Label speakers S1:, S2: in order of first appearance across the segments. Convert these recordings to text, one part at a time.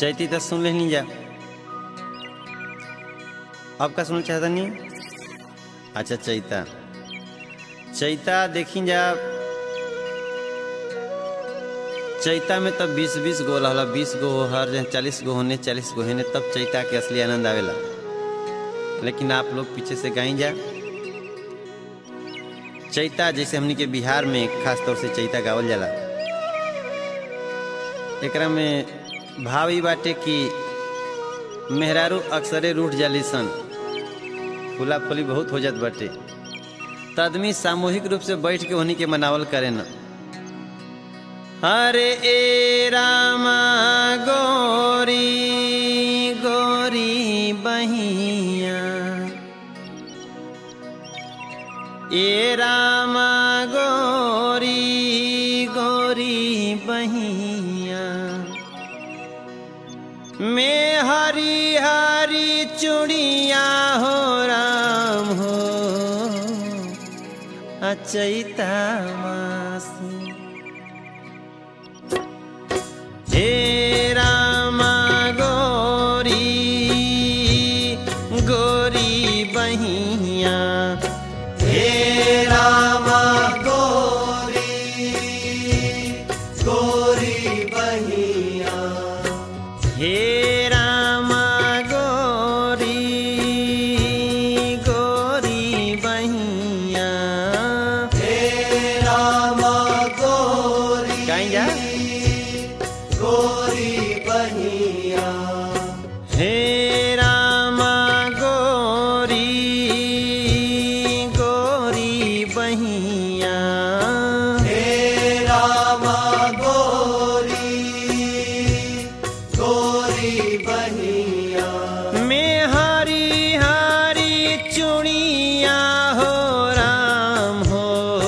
S1: चैती तो सुन लेनी जा अब का सुनना चाहता नहीं अच्छा चैता चैता देखी जा चैता में तब बीस बीस गो रहला बीस गो हर चालीस गो होने चालीस गो होने तब चैता के असली आनंद आवेला लेकिन आप लोग पीछे से गाई जा चैता जैसे हमनी के बिहार में खास तौर से चैता गावल जाला एकरा में भाव ई बाटे कि मेहरारू अक्सरे रूठ जाली सन फूला फूली बहुत हो जात बाटे त आदमी सामूहिक रूप से बैठ के उन्हीं के मनावल करे न हरे ए रामा गोरी गोरी बहिया ए रामा गोरी गोरी बहिया में हरी हरी चुड़िया हो राम हो अचैता मासी हे रामा गोरी गोरी बहिया
S2: हे रामा गोरी गोरी बहिया
S1: हे रामा गोरी गोरी बहिया
S2: हे रामा गोरी
S1: कहीं जा
S2: गोरी बहिया
S1: हे रामा गोरी गोरी बहिया
S2: हे रामा गोरी गोरी बहिया
S1: में हरी हरी चुड़िया हो राम हो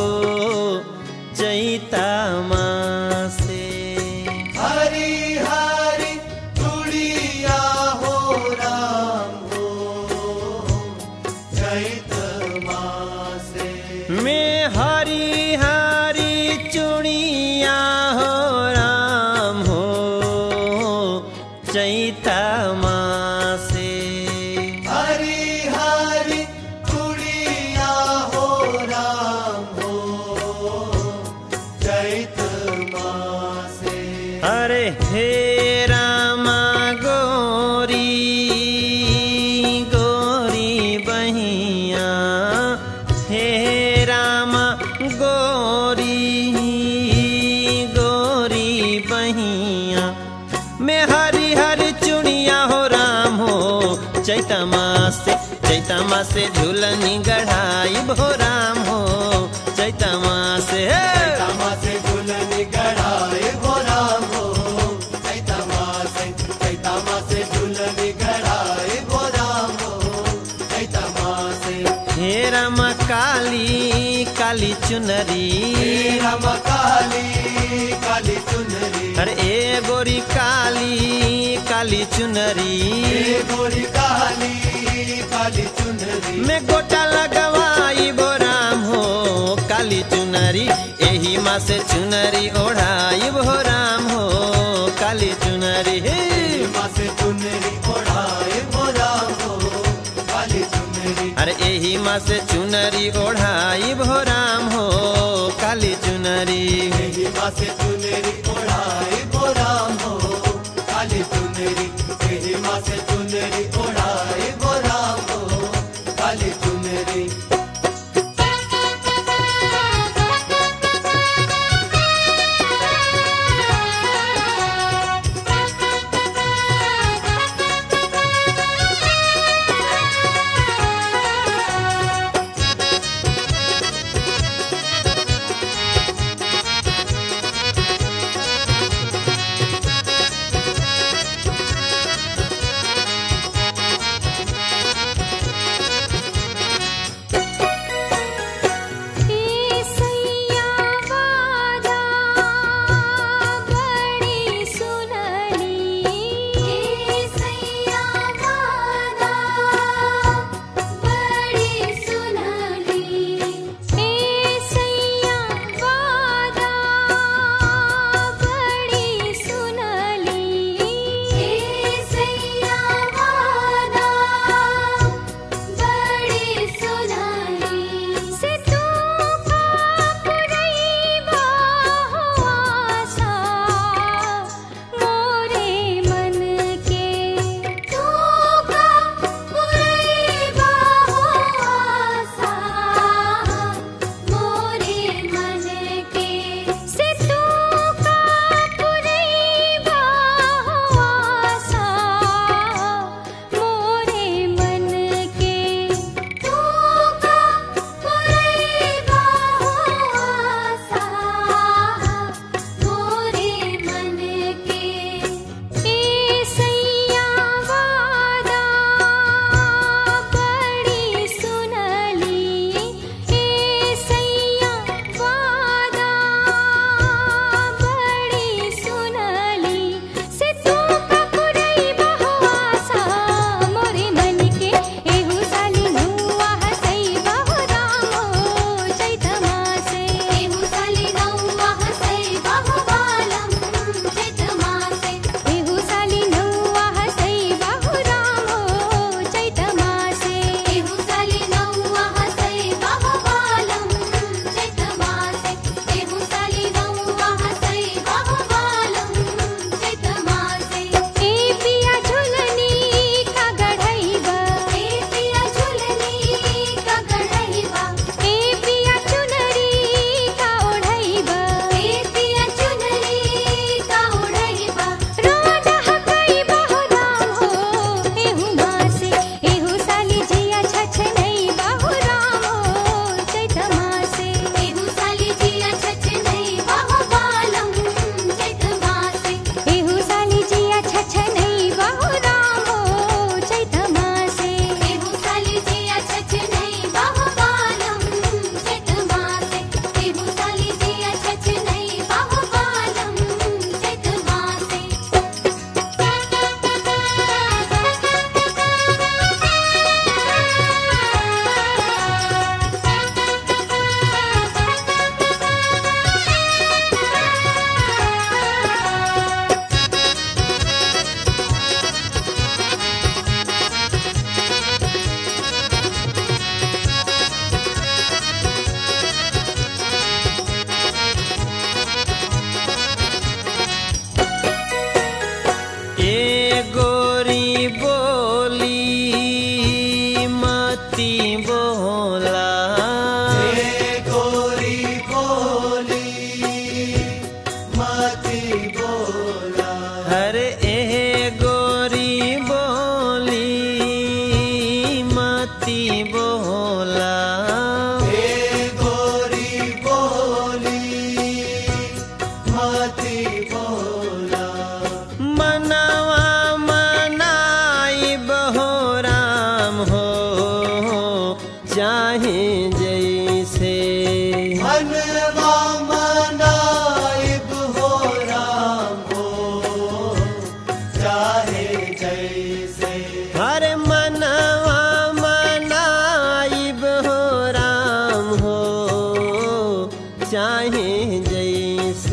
S1: चैता माँ से
S2: हरी हरी चूड़िया हो राम हो चैत मासे
S1: में हरी हरी चुड़िया हो राम हो चैता माँ से
S2: हरी हरी चूड़िया हो राम हो चैत मासे
S1: अरे हे रामा गोरी गोरी बहिया हे रामा गोरी गोरी बहिया में हरी हरी चुड़िया हो राम हो चैता माँ से चैता माँ से झूलनी गढ़ाई भो राम हो चैता माँ से हे
S2: मासे दुल्हन गढ़ाए हो राम हो चैत मासे चैत मासे दुल्हन गढ़ाए हो राम हो चैत मासे
S1: हे राम काली काली चुनरी
S2: राम काली काली चुनरी
S1: अरे ए गोरी काली काली चुनरी
S2: हे गोरी काली काली चुनरी
S1: में गोटा लगवाई बो राम हो काली चुनरी एही माँ से चुनरी ओढ़ाई बो राम हो काली चुनरी हे
S2: मासे चुनरी ओढ़ाए हो राम हो काली चुनरी
S1: अरे एही माँ से चुनरी ओढ़ाई बो राम हो काली चुनरी
S2: यही मासे चुनरी ओढ़ाए हो राम हो काली चुनरी यही मासे चुनरी ओढ़ाए हो राम हो काली चुनरी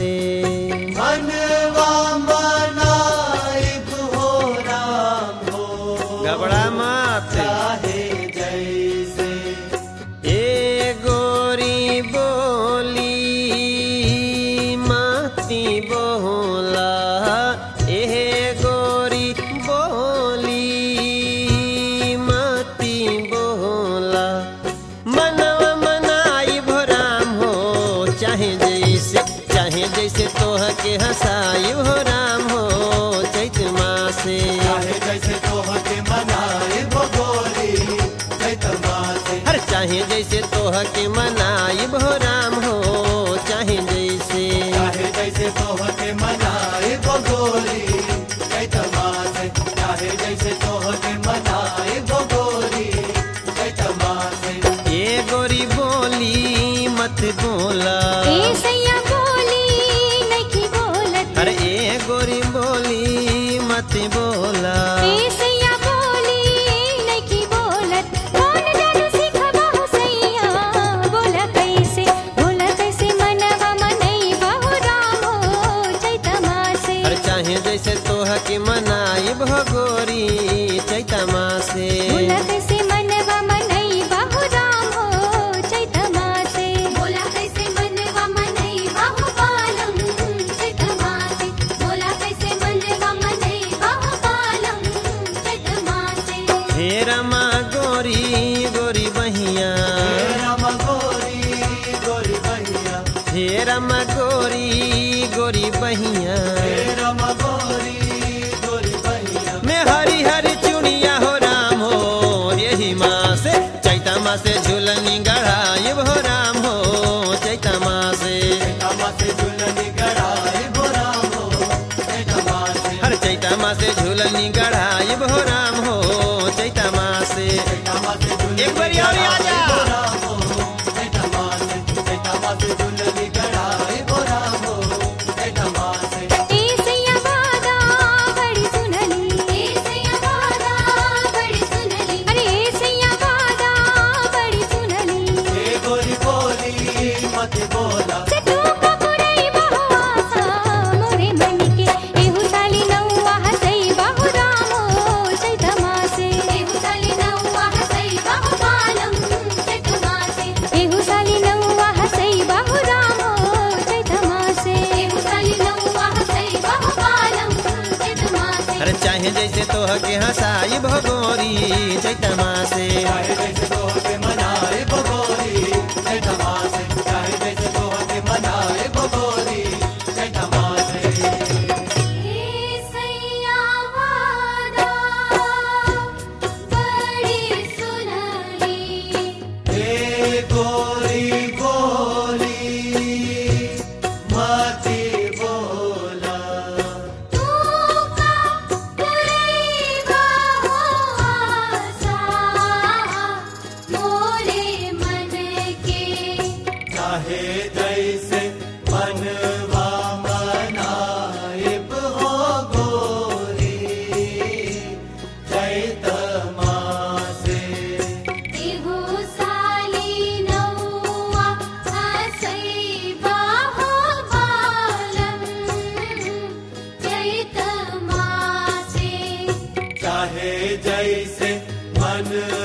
S1: से
S2: मनवा मनाइब हो राम हो
S1: घबरा मत
S2: चाहे जैसे
S1: ए गोरी बोली माती बोला ए गोरी बोली माती बोला मनवा मनाई भोराम हो चाहे जैसे चाहे जैसे तोह के हंसाई भोराम हो चैत मासे
S2: चाहे जैसे तोह के मनाइब गोरी चैत मासे
S1: हर चाहे जैसे तोह के मनाई भोराम हो चाहे जैसे
S2: चाहे जैसे तोह के मनाइब गोरी चैत मासे चाहे जैसे तोह के मनाइब गोरी चैत मासे
S1: ये गोरी बोली मत बोला
S3: ए सैया बोली नखी बोलत
S1: अरे ए गोरी बोली मत बोला
S3: ए सैया बोली नखी बोलत कौन जादू सीखबा हो सैया बोला कैसे बोला कैसे मनवा मनई बहु राम हो चैतमा से
S1: हर चाहे जैसे तोह के मनाई भगोरी चैता मासे
S3: बोला कैसे मनवा मनई बहु राम हो चैतमा से बोला कैसे मनवा मनई बहु पालम चैतमा से बोला कैसे मनवा मनई बहु पालम चैतमा से
S1: हे रमा गोरी गोरी बहिया
S2: राम गोरी गोरी बहिया
S1: हे रमा गोरी गोरी बहिया
S2: राम गोरी गोरी बहिया
S1: मैं हरी हरी चुनिया हो राम हो यही माँ से चैता माँ से झूलनी गढ़ाई हो राम हो चैता माँ से
S2: मासे दुल्हनी गड़ाई बोराम हो चैत मासे
S1: हर चैता माँ से झूलनी गढ़ाई हो राम हो चैता माँ से
S2: मासे दुल्हनी
S1: एक बारी और आ जा
S2: बोराम हो चैत मासे चैत मासे दुल्हनी गड़ाई बोराम हो चैत मासे
S3: ए सैया वादा बड़ी सुनली ए सैया वादा बड़ी सुनली अरे ए सैया वादा बड़ी सुनली
S2: ए गोरी बोली मत बोला
S3: से तू पकुड़ई बहु आसा मोरे मन के एहु साली नौआ हसई बहु राम हो चैतमा से एहु साली नौआ हसई बहु पालम चैतमा से एहु साली नौआ हसई बहु राम हो चैतमा से एहु साली नौआ हसई बहु पालम चैतमा से
S1: अरे चाहे जैसे तोह के हंसाई भगोरी चैता माँ से
S2: चाहे जैसे तोह के मनाए बगोरी चैत मासे चाहे जैसे तोह के मनाए बगोरी चैत मासे
S3: ए सैया वादा बड़ी सुनली
S2: ए गोरी बोली मती बोला
S3: तू का पुरैवा हो आसा मोरे मन के
S2: चाहे जैसे मनवा मनाइब हो गोरी चैत मासे
S3: एहु साली नौआ हसई बाहो बालम चैत मासे
S2: चाहे जैसे मन